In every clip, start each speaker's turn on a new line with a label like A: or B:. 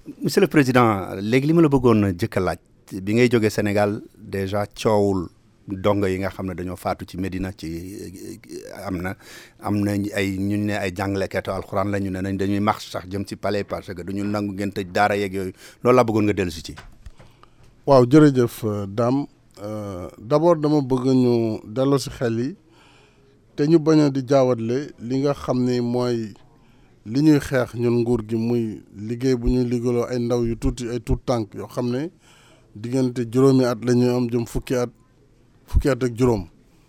A: monsieur le président léegi li ma la bëggoon a jëkk a laaj bi ngay jógee Sénégal déjà coowul dongo yi nga xam ne dañoo faatu ci Médina ci am na am na ay ñu ne ay jàngalekatu alxuraan la ñu ne nañ dañuy marche sax jëm ci palais parce que duñu nangu ngeen tëj daara yeeg yooyu loolu laa bëggoon nga dellu si ci.
B: waaw jërëjëf Dame d'abord dama bëgg ñu delloo si xel yi te ñu bañ a di jaawatle li nga xam ni mooy li ñuy xeex ñun nguur gi muy liggéey bu ñuy liggéeyloo ay ndaw yu tuuti ay tuut tànk yoo xam ne diggante juróomi at la ñuy am jëm fukki at fukki at ak juróom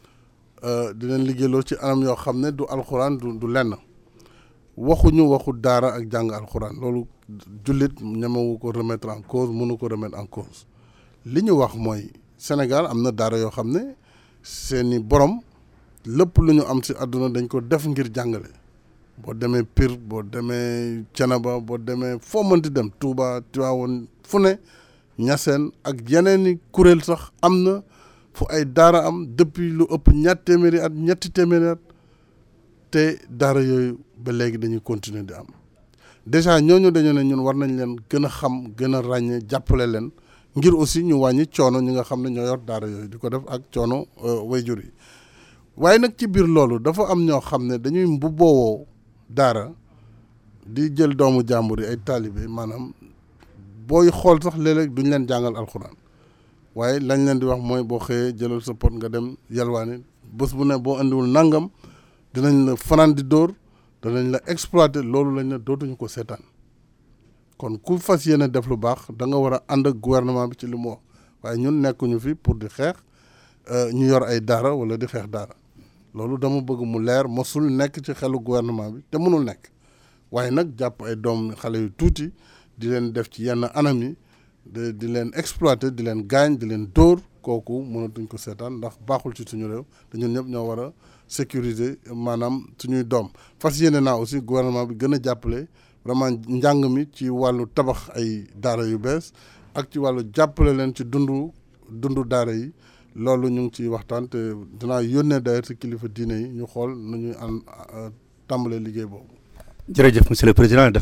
B: di leen liggéeyloo ci anam yoo xam ne du alxuraan du du lenn waxuñu waxu daara ak jàng alxuraan loolu jullit ñemewu ko remettre en cause mënu ko remettre en cause li ñu wax mooy Sénégal am na daara yoo xam ne seeni borom lépp lu ñu am si àdduna dañ ko def ngir jàngale boo demee Pire boo demee Thiénaba boo demee foo mënti dem Touba Tivaouane fu ne Niassène ak yeneen i kuréel sax am na fu ay daara am depuis lu ëpp ñatt téeméeri at ñetti téeméeri at te daara yooyu ba léegi dañuy continuer di am déjà ñooñu dañu ne ñun war nañ leen gën a xam gën a ràññee jàppale leen ngir aussi ñu wàññi coono ñi nga xam ne ñoo yor daara yooyu di ko def ak coono wayjur yi waaye nag ci biir loolu dafa am ñoo xam ne dañuy mbubboo daara di jël doomu jàmbur yi ay taalibe maanaam booy xool sax léeg-léeg duñ leen jàngal alxuraan waaye lañ leen di wax mooy boo xëyee jëlal sa pot nga dem yalwaani bés bu ne boo indiwul nangam dinañ la fanaan di dóor danañ la exploiter loolu lañ ne dootuñu ko seetaan kon ku fas yéene def lu baax da nga war a ànd ak gouvernement bi ci li mu wax waaye ñun nekkuñu fi pour di xeex ñu yor ay daara wala di xeex daara loolu dama bëgg mu leer mosul nekk ci xelu gouvernement bi te mënul nekk waaye nag jàpp ay doom xale yu tuuti di leen def ci yenn anam yi di di leen exploiter di leen gaañ di leen dóor kooku mënatuñ ko seetaan ndax baaxul ci suñu réew te ñun ñëpp ñoo war a sécuriser maanaam suñuy doom fas yéene naa aussi gouvernement bi gën a jàppale vraiment njàng mi ci wàllu tabax ay daara yu bees ak ci wàllu jàppale leen ci dundu dundu daara yi loolu ñu ngi ciy waxtaan te dinaa yónnee d'ailleurs ci kilifa diine yi ñu xool nu ñuy an tàmbalee liggéey boobu.
A: jërëjëf monsieur le président